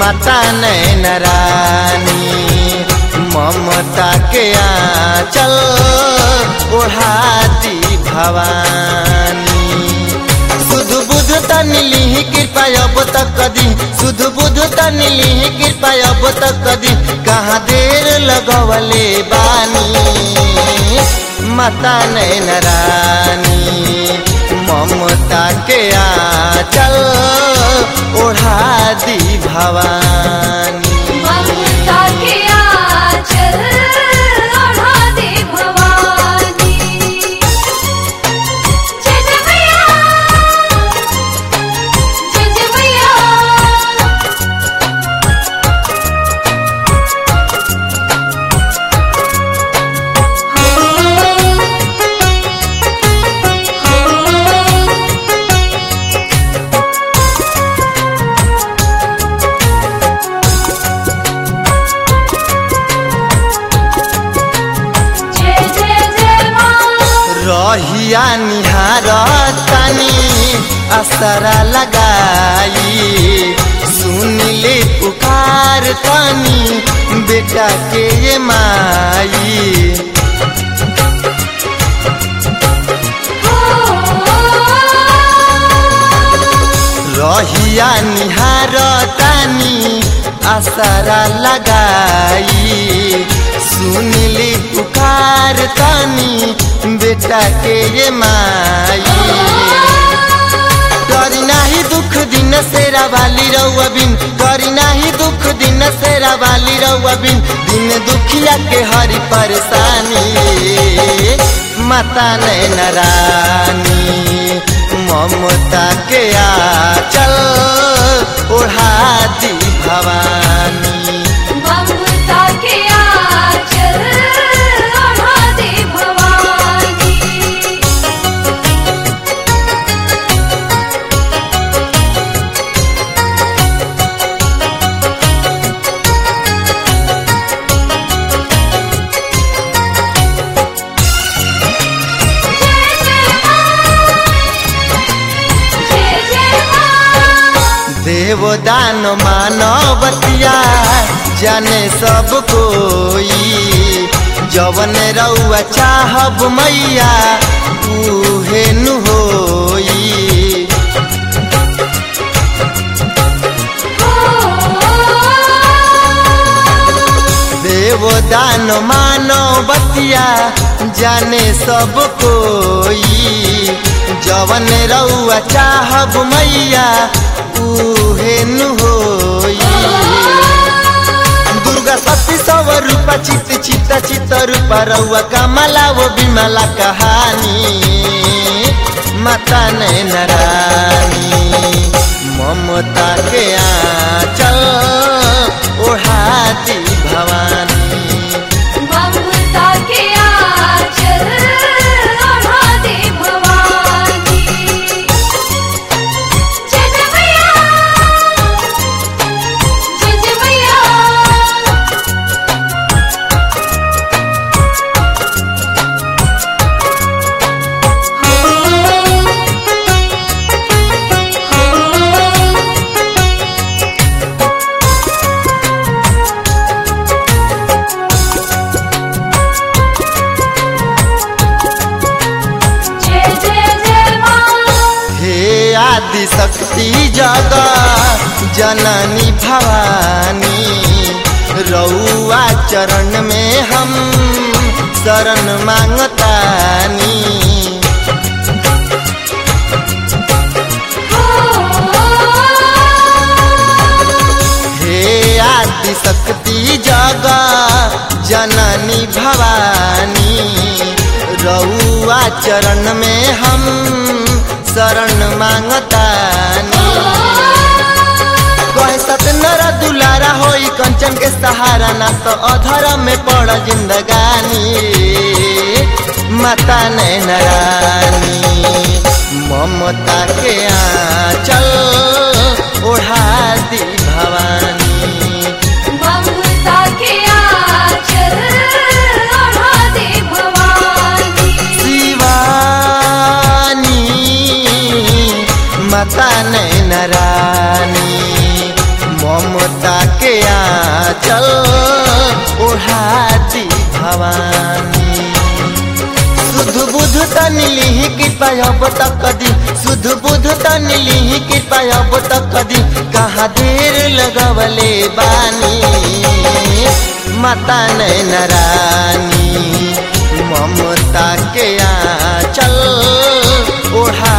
माता नैन रानी ममता के आंचल ओढ़ाती भवानी सुध बुध तनिली कृपा अब तक कदी सुध बुध तनिली कृपा अब तक कदी कहाँ देर लगवले बानी माता नैन रानी ममता के आंचल ओढ़ा दी भवानी ममता के आंचल ओढ़ा दे भवानी जय जय मैया जय जय मैया जय जय जय माँ रहिया निहार तानी असरा लगाई सुनिले पुकार तानी बेटा के ये माई रहिया निहार तानी असरा लगाई सुनिली पुकार तानी बेटा के ये माई करी नाही दुख दिन सेरा वाली रउआ बिन करी नाही दुख दिन सेरा वाली रउआ बिन दिन दुखिया के हरी परेशानी माता नैन रानी ममता के आचल ओढ़ा दी भवानी ममता के आंचल ओढ़ा दे भवानी जय जय माँ देवदान मानवतिया जाने सब कोई जवन रउआ चाहब मैया उहे नु होई देवदान मानवतिया जाने सब कोई जवन रउआ चाहब मैया उहे नु होई दुर्गा सती सव रूपा चित चित चित रूपा रउआ कमला वो बिमला कहानी माता नैन रानी ममता के आंचल ओढ़ाती भवानी ममता के आंचल ओढ़ा दे भवानी जय जय मैया जय जय मैया जय जय जय माँ हे आदि शक्ति जगा जननी भवानी रउआ चरण में हम शरण मांगतानी हे आदि शक्ति जगा जननी भवानी रउआ चरण में हम शरण मांगतानी कहे सत नर दुलारा होई कंचन के सहारा ना तो अधर में पड़ जिंदगानी माता नैन रानी ममता के आंचल ओढ़ा दी भवानी ममता के आंचल ओढ़ा दे भवानी शिवानी माता नैन रानी ममता के आचल ओढ़ाती भवानी सुध बुध तन लिहि कृपा अब तक दी सुध बुध तन लिहि कृपा अब तक दी कहाँ देर लगवले बानी माता नैन रानी ममता के आचल ओढ़ा